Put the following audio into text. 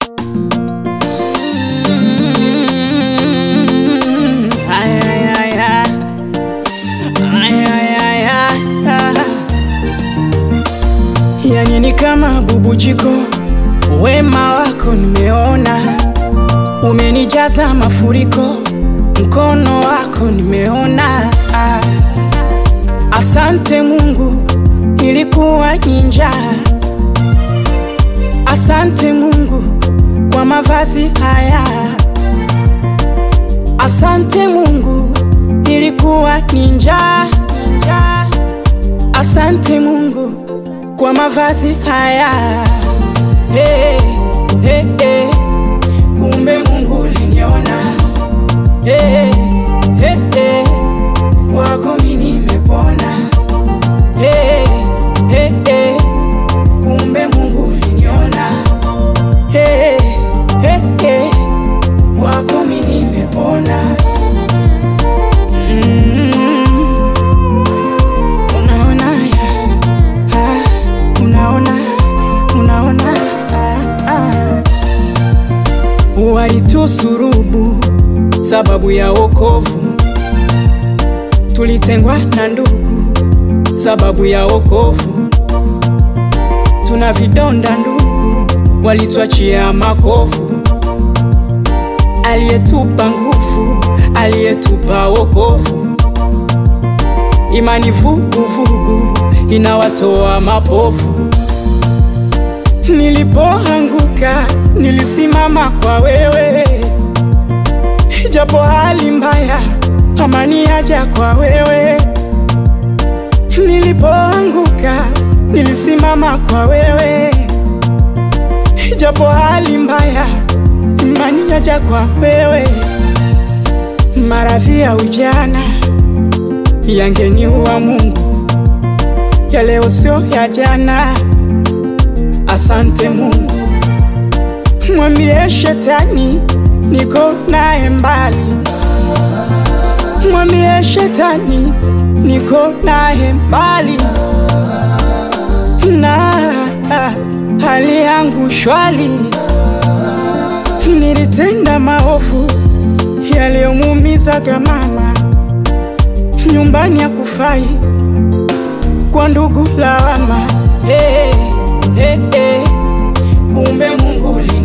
Ay, ay, ay, ay. Ay, ay, ay, ay, ay. Yani ni kama bubujiko, wema wako nimeona, umenijaza mafuriko, mkono wako nimeona. Ah. Asante Mungu, ilikuwa ni njaa. Asante Mungu kwa mavazi haya. Asante Mungu, ilikuwa ni njaa. njaa. Asante Mungu kwa mavazi haya. Hey, hey, hey. Kumbe Mungu uliniona. Hey, hey, hey. Kwako mimi nimepona. Hey, hey, hey. Kumbe Mungu uliniona. Hey, hey, hey. Kwako mimi nimepona. Mm. Unaona ya? Ah, unaona, unaona ah, ah. Walitusurubu sababu ya wokovu, tulitengwa na ndugu sababu ya wokovu, tuna vidonda ndugu, walituachia makovu. Aliyetupa nguvu, aliyetupa wokovu, imani vuguvugu inawatoa mapofu. Nilipoanguka nilisimama kwa wewe, japo hali mbaya, amani yaja kwa wewe. Nilipoanguka nilisimama kwa wewe, japo hali mbaya, imani yaja kwa wewe. Maradhi ya ujana yangeniua Mungu, ya leo sio ya jana. Asante Mungu, mwambie shetani niko naye mbali, mwambie shetani niko naye mbali, na hali yangu shwali. Nilitenda maovu yaliyomuumizaga mama, nyumbani ya kufai kwa ndugu lawama. Hey, hey, hey. Kumbe Mungu